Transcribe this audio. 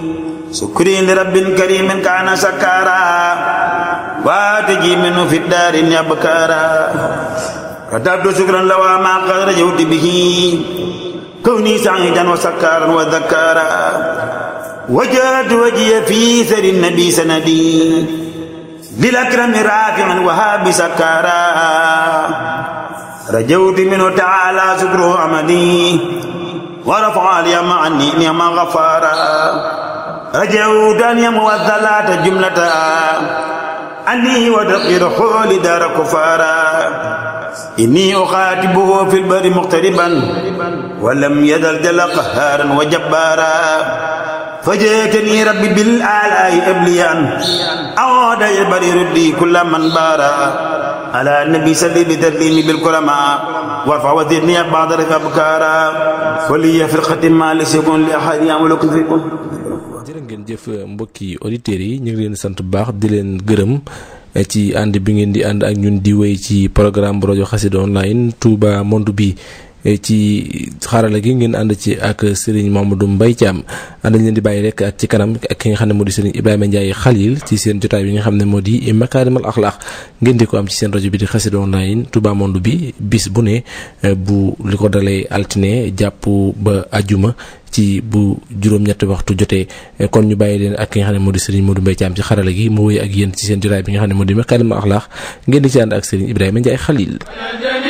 سكري لرب كريم كان سكارا واتجي منه في الدار يبكارا كتبت شكرا لو ما قد رجوت به كوني سعيدا وسكارا وذكارا وجهت وجهي في سر النبي سندي للأكرم رافعا وهاب سكارا رجوت منه تعالى شكره عمدي ورفع لي عني نعم غفارا رجوت أن يموى الثلاث جملة أني ودقير حول دار كفارا إني أخاتبه في البر مقتربا ولم يزل جل قهارا وجبارا فجئتني ربي بالآلاء أبليا أعود البر ردي كل من بارا على النبي صلي بتسليمي بالكرماء وارفع وزدني بعض رفع بكارا ولي في الختم ما ليس يكون لأحد يعملكم فيكم jërë ngeen jëf mbokki auditeurs yi ñu ngi leen sant bu baax di leen gërëm ci ànd bi ngeen di ànd ak ñun di wéy ci programme bu rajo Xassida online Touba Monde bi ci xarala gi ngeen ànd ci ak Serigne Mamadou Mbaye Thiam ànd leen di bàyyi rek ak ci kanam ak ki nga xam ne moo di Serigne Ibrahima Ndiaye Khalil ci seen jotaay bi nga xam ne moo di Makarimal Akhlaq ngeen di ko am ci seen rajo bi di Xassida online Touba Monde bi bis bu ne bu li ko dalee altine jàpp ba ajuma ci bu juróom-ñetti waxtu jotee kon ñu bàyyi leen ak ki nga xam ne moo di Serigne Modou Mbaye Thiam ci xarala gi mu wéy ak yéen ci seen jotaay bi nga xam ne moo di Makarimal Akhlaq ngeen di ci ànd ak Serigne Ibrahima Ndiaye Khalil